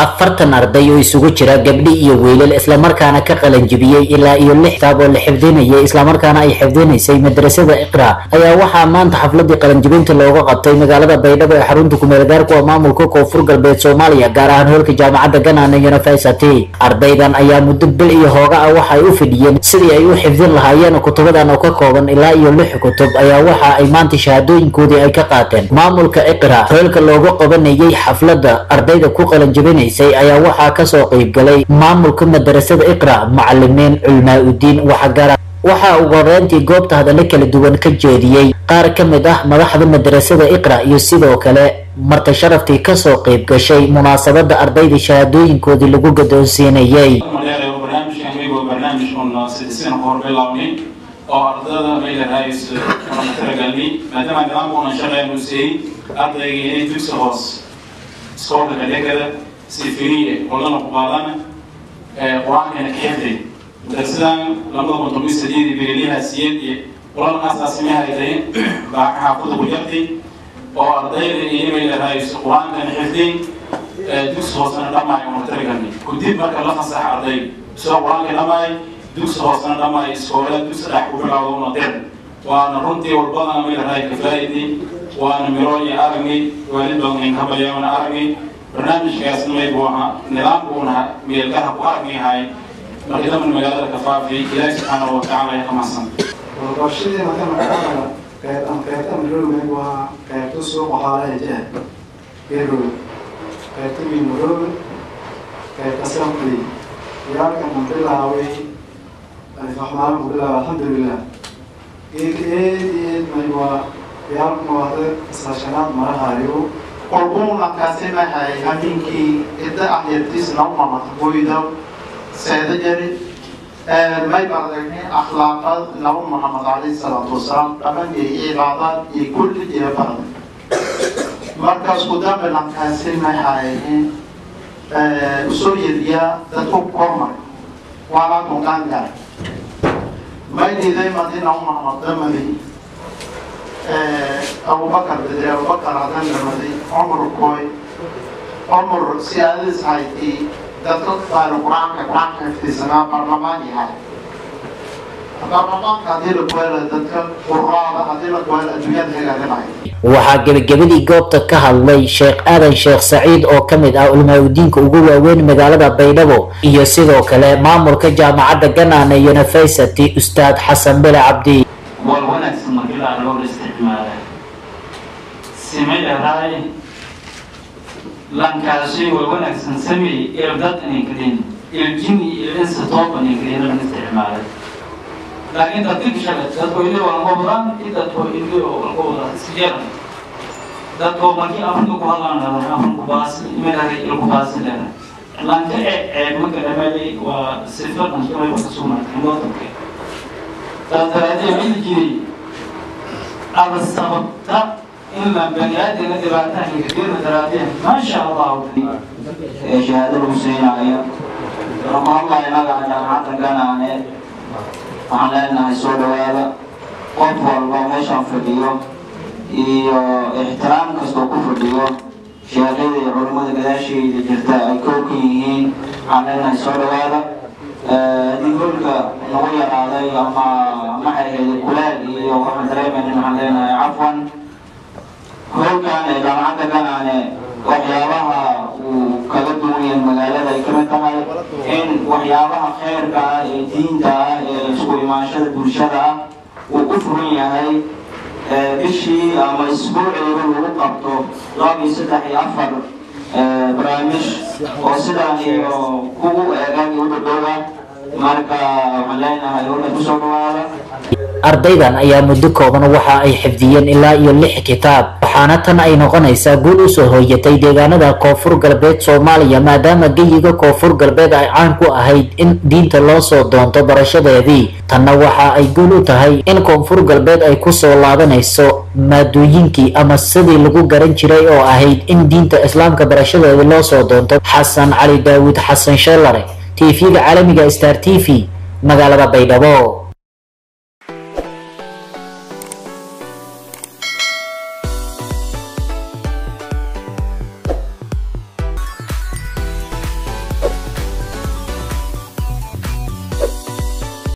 afartan arday oo isugu jira gabdhi iyo wiilal islamarkaana ka qalanjibiyey ilaa iyo lix kitaab oo la xifdinayay islamarkaana ay xifdinaysay madrasada iqra ayaa waxaa maanta xafladii qalanjibinta looga qabtay magaalada baydhabo ee xarunta kumeelgaarku waa maamulka koonfur galbeed soomaaliya gaar ahaan hoolka jaamacadda ganana university ardaydan ayaa muddo bil iyo hooga ah waxa ay u fidhiyeen sidii ay u xifdin lahaayeen kutubadan oo ka kooban ilaa iyo lix kutub ayaa waxa ay maanta shahaadooyinkoodii ay ka qaateen maamulka iqra hoolka looga qabanayay xafladda ardayda ku qalanjibinaysay ayaa waxaa kasoo qeybgalay maamulka madarasada iqra macalimiin culmaa udiin waxagara waxaa ugu horeyntii goobta hadallo kala duwan ka jeediyey qaar ka mid ah madaxda madarasada iqra iyo sidoo kale marta sharaftii kasoo qeyb gashay munaasabada ardayda shahaadooyinkoodii lagu gadoonsiinayay barnaamijkan iyagoo barnaamij un sidisina ku horbilaabnay oo ardada maylarhays kala talagalnay maadaama nidaamkunan shaqeyn uu siiyey ardayga inay dugsi hoos iskoolka kadhegada si firiye kullana ku qaadana qur-aankana ka xifday darsidan labada kun toban sideed beeliyaha siyeed iyo kulan asaasimaha ay tahay baa ka xaafada ku jartay oo ardayda iyo maylarhays qur-aankana xifday dugsi hoosena dhammaay una talagalnay kudib marka la fasax arday soo qur-aanka dhammaay dugsi hoosena dhammaay iskoola dugsi dhex ku bilowda una dir waana runtii walbadana maylarhay kafaa'idii waana miro iyo aragnay waalid badan in ka bayaana aragnay barnaamijkaasna maybu ahaa nidaamku una meelgaha ku aragnayahay markii daman magaalada ka faafiyay ilaahi subxaanahu watacaala ay kamahsan warshadii marka magaalada qeybtan qeybtan marooga waa qeybta suuqa xoolaha jah garow qeybta min marooga qeybta sampley yaalkan aan bilaaway alifahmaan ku bilaaway alxamdulilah geedka eed eed may waa yaalkan waada iskaashanaad marahayo qolbuuna kaasimahay habeenkii cidda ahyartiisna u mamaqboyda seeda jari may baragnay akhlaaqad nabi maxamed calayhi salaatu wasalaam dhaqan iyo cibaadaad iyo kulli iyo barad markaas ku dambe lankaasimahay usoo yeriyaa dadku kormar waana kunqaan garay may diiday madina u maxamed damadi abubakar bedre abubakar hadan dhamadi cumar koy cumar siyaadadiis hayti dadka baanu qur-aanka qur-aanka xifdisanaa barlamaan yahay barlamaanka haddii la kuhela dadka quraada haddii la kuhela adduunyada hagaaganayo waxaa gebagabadii goobta ka hadlay sheekh aadan sheekh saciid oo ka mid ah ulmaa-udiinka ugu waaweyn magaalada baydhabo iyo sidoo kale maamulka jaamacadda ganana university ustaad xasan bele cabdi war wanaagsan markii la argo la isticmaala simay dhahay lankaashay war wanaagsan sameey irdad inay kadin iljini iyo insa tooban inay kadin lan isticmaalay laakiin dadka kishale dadko ili walgo badan i dadko ili walgo badan isjeeran dadko markii afrika ku hadlaan dhadan afriku baasi imadahay ilku baasi dhadan lanka ee ceeb marka dhameeyay waa sifa dhankimay ka sugnaatay wadanka taasaraadee mili jiray ada sababta in la baniaadina dhibaataha kadirna daraadeen maasha allahu shahaado lagu siinayo lama hadlayo magaca jaamacadda ganaane waxaan leenahay soo dhawaada qof walba meeshaan fadhiyo iyo ixtiraam kastoo ku fadhiyo sheekhyada iyo culimmada gadaashayda jirta ay kow ka yihiin waxaan leenahay soo dhawaada haddii hoolka nagu yaraaday ama maxay ahayd kulaal iyo waxaan dareemaynin waxaan leenahay cafwan hoolkan ee jaamacadda ganaane waxyaabaha uu kaga duwan yahay magaalada ay kamid tahay in waxyaabaha khayrka ah ee diinta ah ee isku imaanshada bulshada ah uu ku furan yahay bishii ama isbuuciiba lagu qabto laba iyo saddex iyo afar barnaamij oo sidaan iyo kugu eegan iyo udhadhowga marka waxaan leenahay howla kusoo dhawaada ardaydan ayaa muddo kooban waxa ay xifdiyeen ilaa iyo lix kitaab waxaana tan ay noqonaysaa guul usoo hooyatay deegaanada koonfur galbeed soomaaliya maadaama geyiga koonfur galbeed ay caan ku ahayd in diinta loo soo doonto barashadeedii tanna waxa ay guul u tahay in koonfur galbeed ay kusoo laabanayso maadooyinkii ama sidii lagu garan jiray oo ahayd in diinta islaamka barashadeeda loo soo doonto xasan cali daawud xasan sheelare tv-ga caalamiga star t v magaalada baydhabo